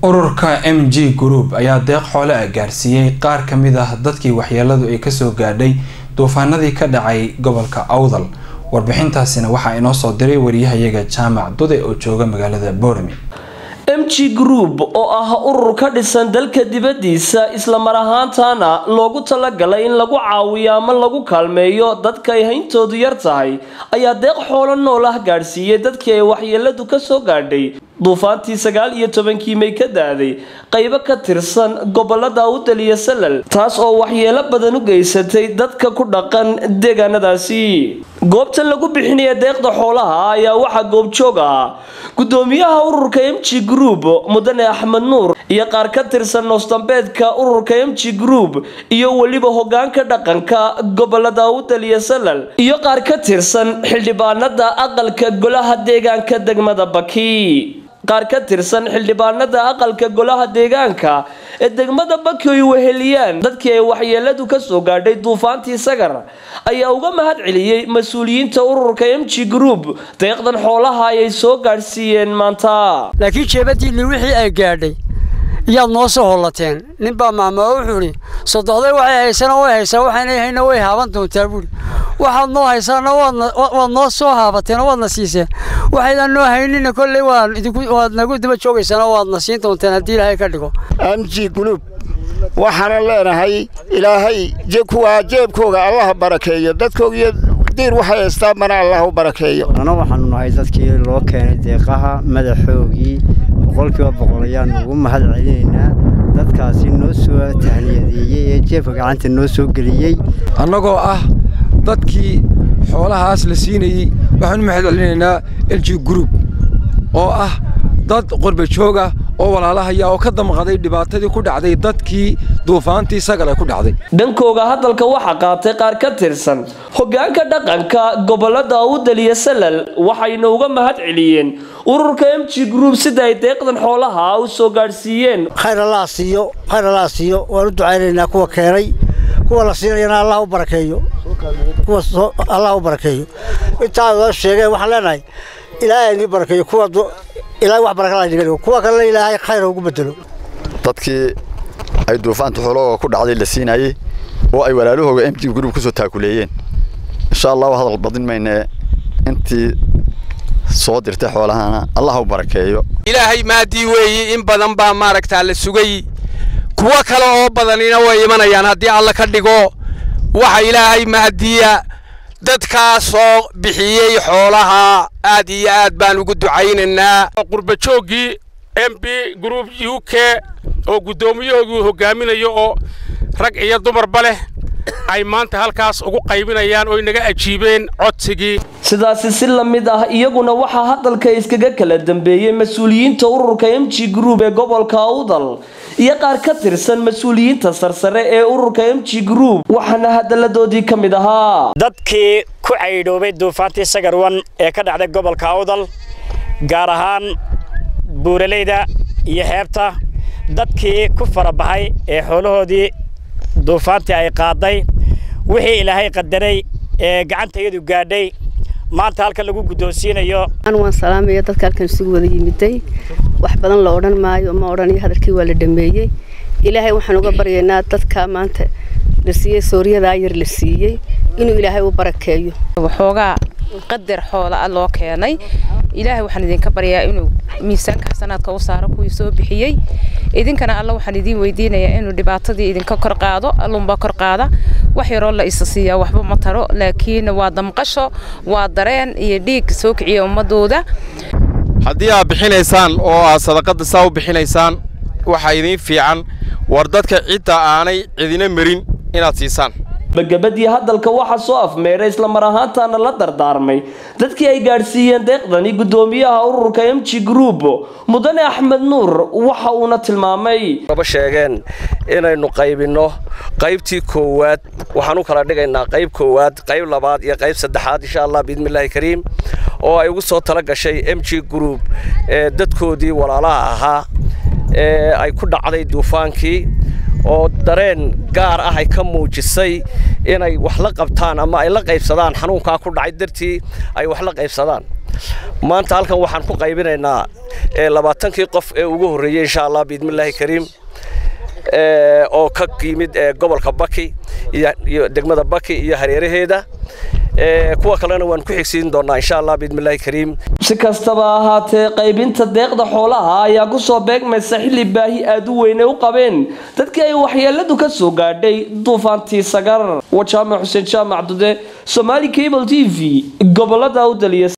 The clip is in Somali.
ururka m g group ayaa deeq xoole ah gaarsiiyey qaar ka mid ah dadkii waxyeeladu ay kasoo gaadhay duufaanadii ka dhacay gobolka awdal warbixintaasina waxaa inoo soo diray wariyahayaga jaamac dude oo jooga magaalada boorami m g group oo ah urur ka dhisan dalka dibadiisa islamar ahaantana loogu talagalay in lagu caawiyo ama lagu kaalmeeyo dadka ay hayntoodu yar tahay ayaa deeq xoolo nool ah gaadhsiiyey dadkii ay waxyeeladu kasoo gaadhay duufaantii sagaal iyo tobankii may ka daaday qaybo ka tirsan gobolada awdal iyo salal taas oo waxyeelo badan u geysatay dadka ku dhaqan deegaanadaasi goobtan lagu bixinaya deeqda xoolaha ayaa waxaa goobjoog ah gudoomiyaha ururka m g group mudane axmed nuur iyo qaar ka tirsan noosdambeedka ururka m g group iyo weliba hogaanka dhaqanka gobolada awdal iyo salal iyo qaar ka tirsan xildhibaanada aqalka golaha deegaanka degmada baki qaar ka tirsan xildhibaanada aqalka golaha deegaanka ee degmada baki ay weheliyaan dadkii ay waxyeeladu kasoo gaadhay duufaantii sagar ayaa uga mahad celiyey mas-uuliyiinta ururka m g group deeqdan xoolaha ayay soo gaadhsiiyeen maanta laakiin jeebadiinni wixii ay gaadhay iyaad noo soo hollateen ninbaa maama wuxuu idhi sodoxday waxay haysana way haysaa waxaynay hayna way haaban doontaa buuri waxaad noo haysaana waad noo soo haabateen oo waadna siiseen waxaydan noo haynina kolley waad nagu daba joogaysaan oo waadna siin doonteen haddii ilaahay ka dhigo m g guluub waxaanan leenahay ilaahay kuwaa jeebkooga allaha barakeeyo dadkooga iyo diir waxay haystaan mana allah u barakeeyo ana waxaanu nahay dadkii loo keenay deeqaha madaxoogii boqolkiiba boqol ayaanu ugu mahad celinaynaa dadkaasi noo soo tahniyadeeyey ee jeebka gacanta noo soo geliyey annagoo ah dadkii xoolahaas la siinayey waxaanu mahad celinaynaa l g group oo ah dad qorba jooga oo walaalahaya oo ka damqaday dhibaatadii ku dhacday dadkii duufaantii sagal ay ku dhacday dhankooga hadalka waxaa qaatay qaar ka tirsan hogaanka dhaqanka gobolada awdal iyo salal waxayna uga mahad celiyeen ururka m g group sida ay deeqdan xoolaha u soo gaadhsiiyeen khayr allah siiyo khayr allah siiyo waan u ducaynaynaa kuwa keenay kuwa la siinayana allah u barakeeyo kuwa allah u barakeeyo intaa noo sheegeen waxaan leenahay ilaahay nii barakeeyo kuwa ilaahay wax barakala niga dhigo kuwa kalena ilaahay khayr ugu bedelo dadkii ay duufaanta xoolahooga ku dhacday la siinayey oo ay walaalahooga m g group kusoo taakuleeyeen insha allahu hadal badin maynee intii soo dirtay xoolahana allah u barakeeyo ilaahay maadii weeyi in badan baa maaragtaa la sugay kuwo kale oo badanina way imanayaan haddii alla ka dhigo waxa ilaahay mahadiya dadkaasoo bixiyey xoolaha aad iyo aad baan ugu ducaynaynaa qurbajooggii m b group u k oo guddoomiyahoogii hogaaminayo oo rag iyo dumarba leh ay maanta halkaas ugu qaybinayaan oo inaga ajiibeen codsigii sidaasi si la mid ah iyaguna waxaa hadalka iskaga kala dambeeyey mas-uuliyiinta ururka m g group ee gobolka awdal iyo qaar ka tirsan mas-uuliyiinta sarsare ee ururka m g group waxaana hadaladoodii ka mid ahaa dadkii ku caydhoobay duufaantii sagarwan ee ka dhacday gobolka awdal gaar ahaan buuraleyda iyo xeebta dadkii ku farabaxay ee xoolahoodii duufaantii ay qaaday wixii ilaahay qadaray ee gacantayadu gaadhay maanta halkan lagu guddoonsiinayo waan salaamaya dadka halkan isugu wada yimiday wax badan la odhan maayo ma odhanayo hadalkii waa la dhameeyey ilaahay waxaan uga baryaynaa dadka maanta la siiyey sooriyadaa yar la siiyey inuu ilaahay u barakeeyo waxoogaa qadar xoola ah loo keenay ilaahay waxaan idinka baryaa inuu miisaanka xasanaadka u saaro kuwii soo bixiyey idinkana alla waxaan idiin weydiinayaa inuu dhibaatadii idinka kor qaado allunbaa kor qaada wax yaroo la isa siiyaa waxba ma taro laakiin waa damqasho waa dareen iyo dhiig soo kiciya ummadooda haddii aad bixinaysaan oo aad sadaqadda saa u bixinaysaan waxaa idiin fiican war dadka cidda aanay cidina marin inaad siisaan bagabadii hadalka waxaa soo afmeeray islamar ahaantaana la dardaarmay dadkii ay gaadhsiiyeen deeqdani guddoomiyaha ururka m g group mudane axmed nuur waxa uuna tilmaamay aba sheegeen inaynu qaybinno qaybtii koowaad waxaan u kala dhigaynaa qayb koowaad qayb labaad iyo qayb saddexaad insha allah biidnillaahi kariim oo ay ugu soo tala gashay m g group ee dadkoodii walaalaha ahaa ee ay ku dhacday duufaankii oo dareen gaar ah ay ka muujisay inay wax la qabtaan ama ay la qaybsadaan xanuunkaa ku dhacay dartii ay wax la qaybsadaan maanta halkan waxaan ku qaybinaynaa labaatankii qof ee ugu horreeyey insha allah biidmillaahi kariim oo ka yimid gobolka baki iyo degmada baki iyo hareeraheeda kuwa kalena waan ku xigsiin doonaa insha allah biidmillaahi kariim si kastaba ahaatee qaybinta deeqda xoolaha ayaa ku soo beegmaysa xilli baahi aad u weyne u qabeen dadkii ay waxyeeladu ka soo gaadhay duufaantii sagar waa jaamac xuseen jaamac dude somaali cable t v gobolada awdaliya